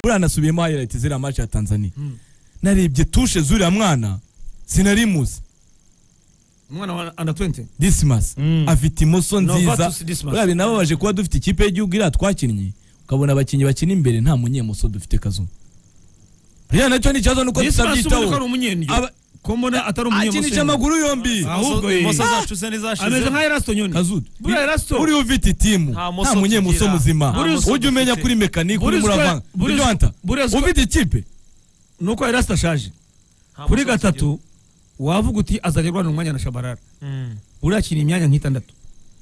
buriya nasubiyemo hayirayiti ziriya maci ya tanzania narebye tushe zuriya mwana sinarimuzi umwana wa anda 20 disimasi Mm. afite imoso nziza Novatus Dismas. buriya binababaje kuba dufite ikipe y'igihugu iriya twakinnye ukabona abakinnyi bakina imbere nta munyemoso dufite kazungu buriya nacyo ni ikibazo nuko Dismas ubona ko ari tutabyitaho umunyendyo Aba- ko mbona atari akinisha umunyemusenge amaguru yombi ahubwo ye imoso zacu se ntizashize ameze nka Erasto Nyoni kazudu buriya Erasto buriya ufite itimu Nta muso nta munyemuso tugira. muzima Nta muso ujya umenya dufite. kuri mekanike uri Burizwe- muravanga burizwe- ibyo wanta burizwe- ufite ikipe nuko Erasto ashaje Nta kuri musozo gatatu wavuga uti azajya arwana umwanya na Shabarara ugira. Mm, buriya akina imyanya nk'itandatu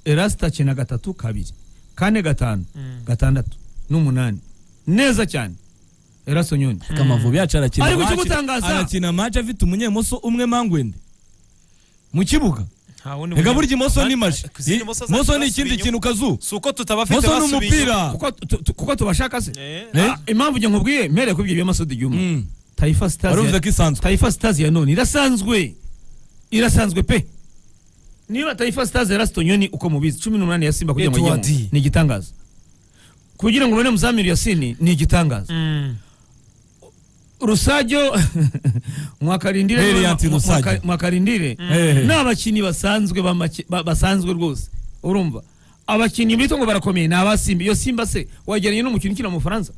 Erasto akina gatatu kabiri kane gatanu mm. gatandatu n'umunani neza cyane Erasto Nyoni kamavubi yacu arakina Ariko match- ikimutangaza- arakina match afite umunyemoso umwe mangwende mu kibuga Nta wundi reka munyemo- burya imoso Ama- ni maji Kuzi imoso zacu moso ni zasubiye ikindi inyuma. kintu kazu si uko tutabafite moso ni basubiye umupira kuko tu- tu- kuko tubashaka se inyuma. Eh, Eh? Ah, impamvu njye nkubwiye mpereye kubyo by'amasudi y'umwe Mm. Taifa Stars wari uvuze ya- ko isanzwe Taifa Stars ya none irasanzwe irasanzwe pe niba Taifa Stars ya Raston Nyoni uko mubizi 18 ya Simba kugira ngo Edward. yigemo ni igitangaza kugira ngo ubone Muzamiru Yasini ni igitangaza mm. Rusajo mwakarindire Brilliant mwa- mwa- Rusajo. mwakarindire Eh, eh. n'abakinnyi basanzwe bamake- ba- basanzwe rwose urumva abakinnyi bita ngo barakomeye ni abasimba iyo simba se wageranye n'umukino ukina mu bufaransa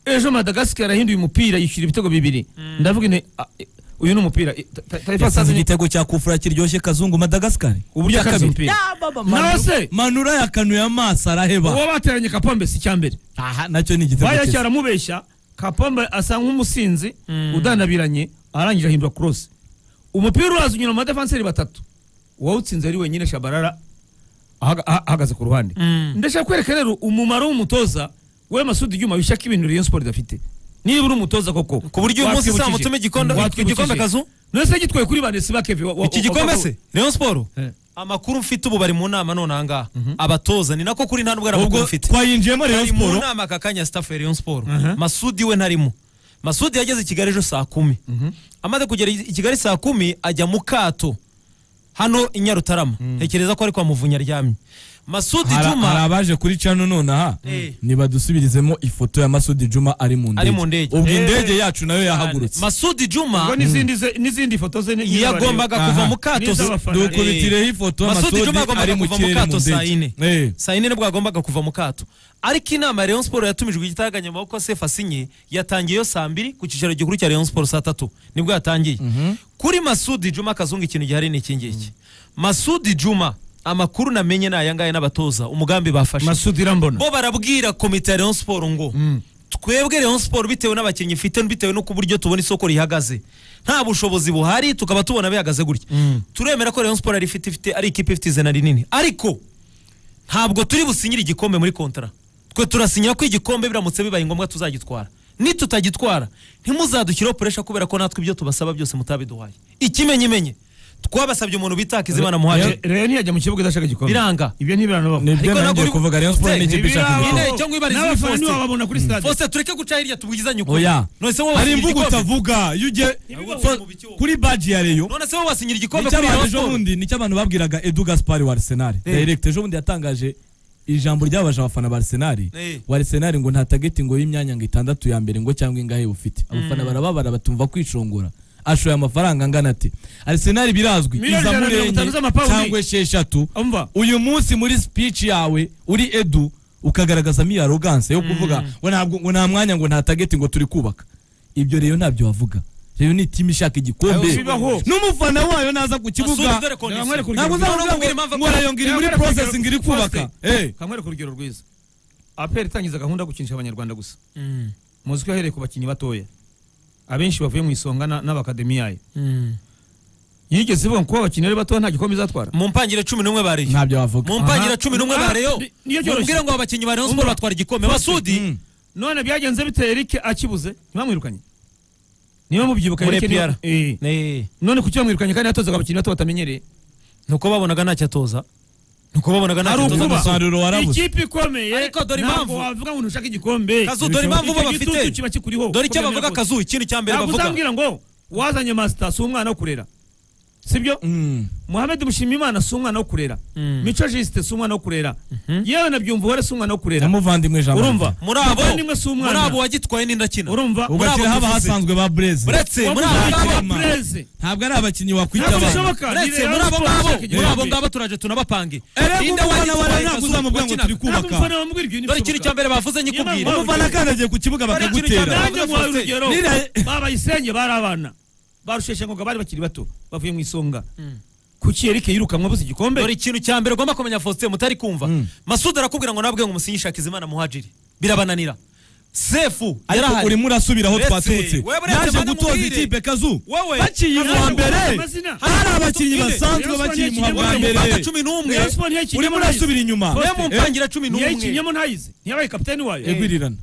ejo madagasikara yarahinduye umupira yishyura ibitego bibiri ndavuga ine a- e- uyu ni umupira e, Ta- Ta- Taifa Stars yasanze ni igitego cya kufura kiryoshye kazungu madagasikari uburyo yakaze umupira nawe se manura yakanuye amaso araheba uwo bateranye kapombe si icya mbere aha nacyo ni igitego cyiza bayacaramubeshya kapombe asa nk'umusinzi Mm. udanabiranye arangije ahindura cross umupira uraza unyura mu badefanseri batatu uwawutsinze ari wenyine shabarara ahaga- ah- ahagaze ku ruhande Mm. ndashaka kwereka rero umumaro w'umutoza we masudi ibyuma bishaka ibintu rayon sport idafite niba uri umutoza koko Ku buryo uyu munsi watwibukije. uzamutume igikombe- Watwibukije. igikombe akazu? none gitwaye kuri bande siba keve wa- wa- iki wa- gikombe wa- se rayon siporo Eh. amakuru mfite ubu bari mu nama none ahangaha abatoza ni nako kuri nta nubwo ari amakuru ubwo mfite twayinjiyemo rayon bari mu siporo nama aka kanya staff ya rayon siporo masudi we ntarimo masudi yageze i kigali ejo saa kumi amaze kugera i kigali saa kumi ajya mu kato hano i nyarutarama ntekereza ko ari kwa muvunya aryamye masudi Hari- hari juma abaje kuri cano nonaha Eh. nibadusubirizemo ifoto ya masudi juma ari mu Ari mu ndege ndege. ubwo Eh. indege yacu nayo yahagurutse masudi ubwo juma n'izindi ze- n'izindi foto ze ni- yagombaga kuva Aha. mu kato N'iz'abafana. Eh. dukubitireho ifoto Masudi masudi Juma agomba ari mu kuva mu kirere mu kato saa ndege yine. Eh. saa yine nibwo yagombaga kuva mu kato ariko inama ya rayon siporo yatumijwe igitaraganya amaboko sefu asinye yatangiyeyo saa mbiri ku cyicaro gikuru cya rayon siporo saa tatu nibwo yatangiye kuri masudi juma kazungu ikintu gihari ni iki ngiki masudi juma amakuru namenye ni aya ngaya n'abatoza umugambi bafashe masudi irambona bo barabwira komite ya rayon siporo ngo twebwe rayon siporo bitewe n'abakinnyi ifite bitewe n'uko uburyo tubona isoko rihagaze nta bushobozi buhari tukaba tubona bihagaze gutya turemera ko rayon siporo ari ifite ifite ari ikipe ifite izina rinini ariko ntabwo turi businyire igikombe muri kontara twe turasinyira ko igikombe biramutse bibaye ngombwa tuzagitwara nitutagitwara ntimuzadushyireho puresha kubera ko natwe ibyo tubasaba byose mutabiduhaye ikimenyimenye twabasabye umuntu bita hakizimana muhaje rero ntiyajya mu kibuga idashaka igikombe biranga ibyo ntibiranaba nibyo Ariko nangiye nabwo- kuvuga rayon siporo Hey, ni ikipe ishaka ntibiraba. igikombe. Indege cyangwa ibarizo n'abafana riposite. ntiwababona kuri stade Fose tureke guca hirya tubwizanye ukuri. oya None se wowe hari wasinyira imvugo igikombe? utavuga iyo ugiye Ibibazo so- mu bikibuga. kuri baji ya reyo None se wowe wasinyira igikombe kuri nicyabantu Rayon ejo Sports? bundi nicyo abantu babwiraga edu gaspari wa arisenali Eh. direkita ejo bundi yatangaje ijambo ryabaje abafana ba arisenali Eh. wa arisenali ngo nta tageti ngo y'imyanya ngo itandatu ya mbere ngo cyangwa ingahe bufite abafana barababara batumva kwishongora ashoye amafaranga angana ati arisenali birazwi Miliyoni iza ijana na mirongo murenye itanu z'amapawundi. cyangwa esheshatu umva uyu munsi muri speech yawe uri edu ukagaragazamo iyo arrogance yo kuvuga ngo ntabwo ngo nta mwanya ngo nta tageti ngo turi kubaka ibyo rero ntabyo wavuga rero ni timu ishaka igikombe Ayo, bibaho. n'umufana wayo naza ku Masudi, kibuga dore ko ni Ntabwo nkwereka se. ntabwo urugero- Ntabwo uzavuga ngo ntabwo ngo rayo ngiri muri Ntabwo process ngiri urugero- kubaka eh nkwereka urugero rwiza aperi itangiza gahunda yo gukinisha abanyarwanda gusa Mm. muzi ko yahereye ku bakinnyi batoya abenshi bavuye mu isonga na- n'abakademi yayo Mm. yigeze ivuga ngo kuba abakinnyi ari batoya nta gikombe izatwara mu mpangire cumi n'umwe bariyo ntabyo wavuga mu mpangire Aha. cumi n'umwe Ah, bariyo ni- niyo byoroshye. mubwire ngo abakinnyi ba rayon siporo batwara igikombe Mm. masudi none byagenze bite eric akibuze ntibamwirukanye niba mubyibuka Muri Eric ni- APR. Eh. Eh, none kuki bamwirukanye kandi yatozaga abakinnyi bato batamenyereye nuko babonaga ntacyo atoza nuko babonaga ari ntacyo atoza ukuba. Masudi. umusaruro ukuba warabuze. ikipe ikomeye Ariko dore ntabwo impamvu. wavuga ngo ntushaka igikombe Kazu, dore impamvu bo Icyo bafite. gitutu kiba kikuriho dore icyo ukomeye bavuga rwose. kazu ikintu cya mbere ntabwo bavuga uzambwira ngo wazanye masita si umwana wo kurera sibyo Mm. muhamed mushimiyimana si umwana wo kurera Mm. mico jisite si umwana wo kurera yewe na byumvuhore si umwana wo kurera namuvandimwe jean urumva muri abo muvandimwe si muri abo umwana wagitwaye n'indakina urumva ugashyira haba tuvuze. hasanzwe ba bureze uretse muri abo ngabo Mama. ntabwo ari abakinnyi wakwita Ntabwo abana bishoboka. uretse Ni muri abo Rayon ngabo Sports muri yego. abo ngabo turaje tunabapange Erega Ninde umufana wagitwaye wawe ntabwo Kazungu uzamubwira ngo wakinaga? turi kubaka dore ikintu cya mbere bavuze nyikubwira Ntabwo umufana akandagiye ku kibuga Dore ikintu cya bakagutera mbere. nanjye nguhaye urugero Nira- babayisenge bari abana barusheshengoga bari bakiri bato bavuye mu isonga kuki erike yirukanwa buze igikombe dore ikintu cya mbere ugomba kumenya faustin mutari kumva Mm. masudi arakubwira ngo nabwe ngo musinyishaka izimana muhajiri birabananira sefu yarahari urimo urasubira aho Uretse- twaturutse wewe uretse naje bane gutoza mubwire. ikipe kazu Wowe. baciye Naje mu mbere kuvuga amazina. hari abakinnyi Rayon Sports basanzwe bakiri mu yakinnye wa muri mbere Uganda cumi n'umwe Rayon Sports ntiyakinnye urimo muri Rayon. urasubira inyuma we mu Eh, mpangira cumi n'umwe ntiyayikinnyemo ntayize ntiyabaye kapitani wayo egwirirana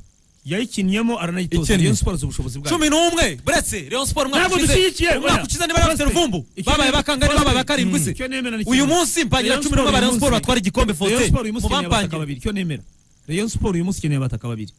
yayikinnyemo aranayitoza Ikennye. Rayon Sports ubushobozi bwayo cumi n'umwe buretse Rayon Sports umwaka Ntabwo ushize- dushyigikiye, umwaka oya. ushize niba yari bafite Faustin. ruvumbu Icyo babaye nemera- bakangahe babaye Faustin. bakarindwi se Icyo nemera ni kimwe. uyu munsi mpangira Rayon cumi n'umwe Sports ba Rayon uyu Sports munsi- batwara igikombe Rayon faustin Sports uyu munsi ikeneye abataka mubampangira babiri icyo nemera Rayon Sports uyu munsi ikeneye abataka babiri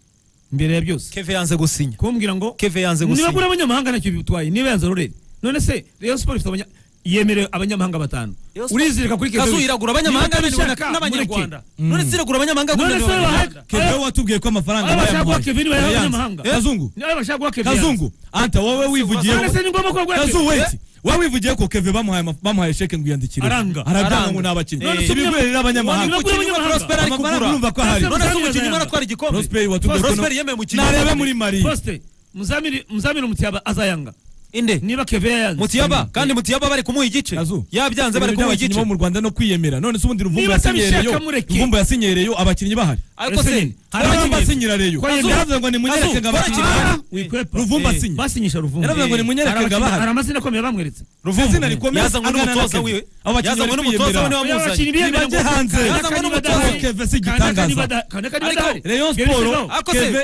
imbere ya byose keve yanze gusinya kumbwira ngo Keve yanze niba gusinya. kuri abanyamahanga ntacyo bitwaye niba yanze rurere none se Rayon Sports ifite abanya yemerewe abanyamahanga batanu Rayon Sports- urizirika kuri kazu Kevin. iragura abanyamahanga Niba bemerewe ubishaka, n'abanyarwanda mureke. none se iragura abanyamahanga none bemerewe se n'abanyarwanda kebeho watubwiye ko amafaranga Aba bashaka guha bayamuhaye. Kevin bayaha Yayanze. abanyamahanga kazungu niba bashaka guha Kevin kazungu anta wowe wivugiyeho none se ni ngombwa ko bagura kazu Kevin? wait wowe wivugiye ko keve bamuhaye ama- bamuhaye sheke ngo iyandikire Aranga. aranga Aranga. ngo n'abakinnyi None se ibigwe rero abanyamahanga None se umukinnyi umwe abanyamahanga. prosper ari Amafaranga kugura urumva ko ahari. none se umukinnyi umwe None se aratwara igikombe Prosper watubwiye ko prosper no- yemewe umukinnyi narebe muri mari Poste muzamiri muzamiri umutiyaba azayanga inde niba Kevin yayanze mutiyaba kandi mutiyaba bari kumuha igice Kazu. yabyanze bari ibintu kumuha by'abakinnyi igice bo mu rwanda no kwiyemera none se ubundi ruvumbu Niba yasinyereyo atabishaka mureke. ruvumbu yasinyereyo abakinnyi bahari ariko Ese se nyine. hari abamba abakinnyi. asinyira reyo Ko yemera. yaravuze ngo nimunyereke ngo Kazu, abakinnyi bora bahari kimwe. wikwepa Ruvumbu Eh, asinya. basinyisha ruvumbu Yaravuze ngo Eh, nimunyereke ngo hari abakina- abahe. hari amazina akomeye bamweretse izina rikomeye yazanywe angana na n'umutoza Kevin. wiwe Abo bakinnyi yazanywe bari n'umutoza we kwiyemera. niwe wamuzanye Nibajye hanze. Kevin si igitangaza. Rayon Sports Ariko se, Kevin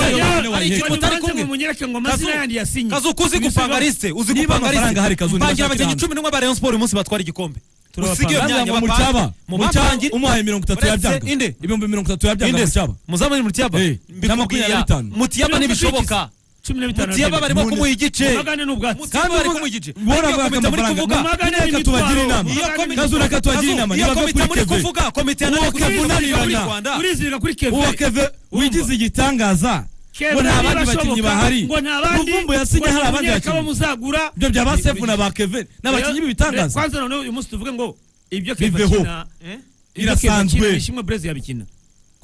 Faustin yari- Yone ari wayihe. ikintu utari kumwe. munyereke ngo amazina Kazu- yandi yasinye kazu kuzi Ibisigo- gupanga lisite uzi Niba gupanga amafaranga lisite ahari, Kazu, niba mpangira ashaka abakinnyi hanze. cumi n'umwe ba rayon sport uyu munsi batwara igikombe usige iyo Nanze myanya ngo bapange mucyaba mu mucyaba bapangire umuhaye mirongo itatu Uretse yabyanga inde. ibihumbi mirongo itatu yabyanga Inde se? mucyaba muzamane mutiyaba Eh, na makumyabiri na bitanu. mutiyaba ntibishoboka cumi na bitanu mutiyaba barimo kumuha igice Amagane n'ubwatsi. mutiyaba bari kumuha igice bora Ariko iyo bwaka komite muri amafaranga kuvuga Amagane reka n'imitwaro. tubagire inama iyo Amagane komite- kazu reka tubagire Kazu, inama iyo niba komite muri kuri keve kuvuga komite yananiwe Uwo Kevin kuvuga muri unanirana. Rwanda urizirika kuri Kevin uwo keve wigize igitangaza Kevin ngo nta bandi ntibashoboka, bakinnyi bahari ngo nta bandi ruvumbu yasinye ngo hari abandi nimunyereke abo bakinnyi muzagura ibyo bya ba sefu na ba keve ni abakinnyi Re- b'ibitangaza kwanza noneho uyu munsi tuvuge ngo ibyo Kevin Biveho. akina Eh? ibyo Kevin Birasanzwe. akina, Ishimwe Blaise yabikina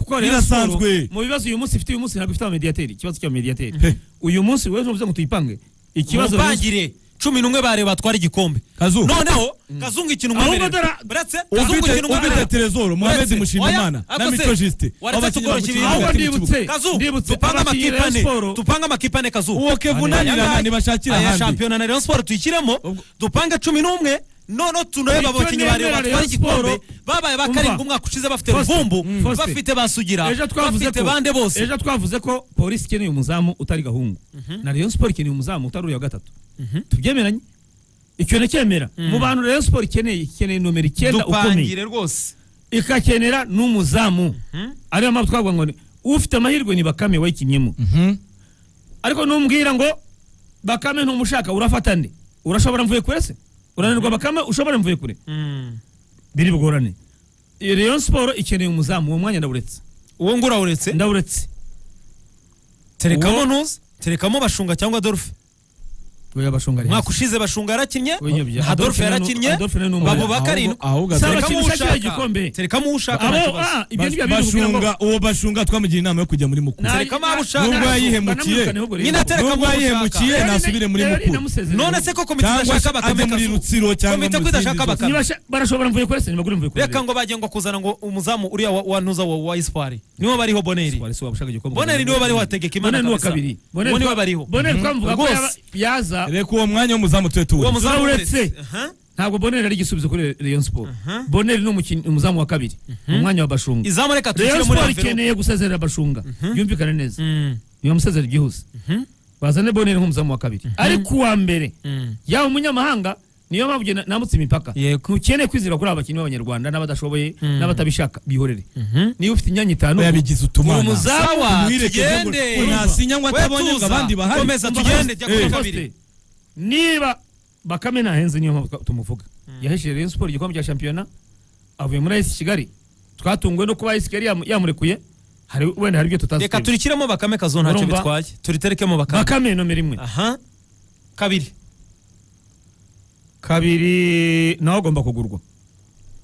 kuko Rayon Birasanzwe. Sports, mu bibazo uyu munsi ifite uyu munsi ntabwo ifite abamediateri ikibazo cy'abamediateri He. uyu munsi wewe uvuze ngo tuyipange ikibazo uyu munsi- mupangire cumi n'umwe bareba batwara igikombe Kazu. noneho kazungu ikina Ahubwo umwemerere dara- buretse kazungu ufite ikina ufite umwemerere terezoro muhamedi Uretse- mushimimana Oya, na ako se. mico jisite Waretse tukoroshye bakinnyi ibintu. hagati mu Ahubwo kibuga. ndibutse. kazu Ndibutse, dupange abakinnyi amakipe Rayon ane Sports. dupange amakipe ane kazu uwo keve unanirana Ayabaye. ntibashakira aya ahandi shampiyona na Rayon Sports tuyishyiremo dupange cumi n'umwe noneho Icyo tunareba abakinnyi nemera bareba batwara Rayon Sports, igikombe babaye ba umva. karindwi umwaka ushize bafite Faustin, ruvumbu mm, Faustin. bafite basugira ejo twavuze bafite ko bande bose ejo twavuze ko polisi ikeneye umuzamu utari gahungu na Rayon Sports ikeneye umuzamu utari uriya wa gatatu tubyemeranye icyo nacyemera mu bantu Rayon Sports ikeneye ikeneye nomero icyenda ukomeye dupangire rwose ikakenera n'umuzamu ariyo mpamvu twavuga ngo ni- ufite amahirwe ni bakame wayikinnyemo ariko numbwira ngo bakame ntumushaka urafata nde urashobora mvuye kure se urananirwa bakame ushobora mvuye kure biri bugorane Iyo Rayon Sports ikeneye umuzamu uwo mwanya ndawuretse uwo ngura uretse ndawuretse terekamo Uwo- ntuzi terekamo bashunga cyangwa dolphe Oya bashunga umwaka ushize bashunga yarakinnye Oya, bya- adolphe Adolphe na nu- yarakinnye Adolphe na numwe. babo bakarindwi Ahubwo- ahubwo Saba Adolphe- Terekamo kintu ushaka ushaka. igikombe. terekamo ushaka nta abo kibazo. ah ibyo ni bya bindi kugira ngo bashunga uwo bashunga twamugira inama yo kujya muri mukuru Na- Tereka mpamvu na- ushaka. Nubwo yayihemukiye. banamwirukane ahubwo rero. Nyine atera- tereka nubwo abo yayihemukiye Rero nasubire muri rero mukuru namusezereye. none se ko komite cyangwa idashaka ajya bakame muri Kazu? rutsiro cyangwa komite ko idashaka zindi bakame Nibasha- barashobora mvuye kure se ntibagure mvuye kure reka ngo bagiye ngo kuzana ngo umuzamu uriya wa- wa ntuza wa wa ispoir niwo bariho boneri Wari se wabashaga igikombe. Boneri niwe bari wategeka Imana Boneri ni uwa kabisa. kabiri Uwo niwe twa- bariho. Boneri twamuvuga ko Rwose. yaba- yaza zose. reka uwo mwanya w'umuzamu tube uwo tuwuretse muzamu Uretse. uretse. Aha. ntabwo Boneri ari igisubizo kuri Rayon Sports Boneri ni umukinnyi- umuzamu wa kabiri mu mwanya wa Bashunga izamu reka Rayon tushyire muri Sports envelope ikeneye gusezerera Bashunga byumvikane neza Mm. nibamusezere byihuse bazane boneri nk'umuzamu wa kabiri ariko uwa mbere Mm. yaba umunyamahanga niyo mpamvu njye na- nambutse imipaka Yego. ntukeneye kwizera kuri aba bakinnyi b'abanyarwanda n'abadashoboye n'abatabishaka bihorere niba ufite imyanya itanu yabigize utumana uwo muzamu Sawa, umwireke tugende. ngo- ngo ntasinya ngo We atabonye ngo tuza. abandi bahari Komeza Umva tugende, jya kuri Faustin, kabiri. niba bakame ntahenze niyo mpamvu twa- tumuvuga yahesheje Rayon Sports igikombe cya shampiyona avuye muri AS Kigali twatunguwe no kuba AS Kigali yamu- yamurekuye hari wenda hari ibyo reka tutazireba turikiremo bakame kazo ntacyo Urumva? bitwaye turiterekemo bakame bakame nomero imwe aha kabiri kabiri nawe agomba kugurwa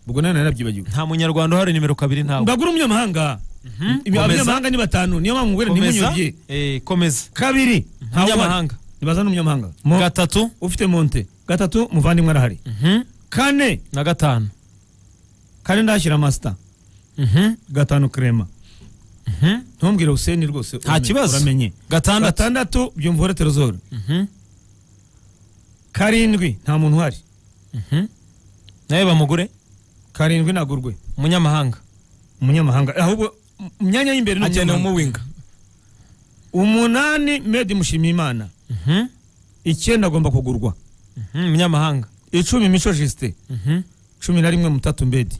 ubwo nawe narabyibagiwe nta munyarwanda uhari nimero kabiri ntawe ndagura umunyamahanga Ibi- Komeza. abanyamahanga ni batanu niyo mpamvu ngwira komeza ntimunyurye eh, komeza kabiri ntawe uhari. umunyamahanga nibaza n'umunyamahanga Mo- gatatu ufite monte gatatu muvandimwe arahari mhm, kane na gatanu kane ndahashyira masita Mhm, gatanu krema mhm. ntumbwire useni rwose nta uramenye- kibazo uramenye gatandatu gatandatu byumvore terozoro Mhm, karindwi nta muntu uhari mhm. nawe bamugure karindwi nagurwe umunyamahanga umunyamahanga ahubwo mu- mu myanya y'imbere ni akeneye umunyamahanga. umuwinga umunani medi mushimiyimana Mhm, icyenda agomba kugurwa mhm, umunyamahanga icumi mico jisite Mhm. cumi na rimwe mutatu mbedi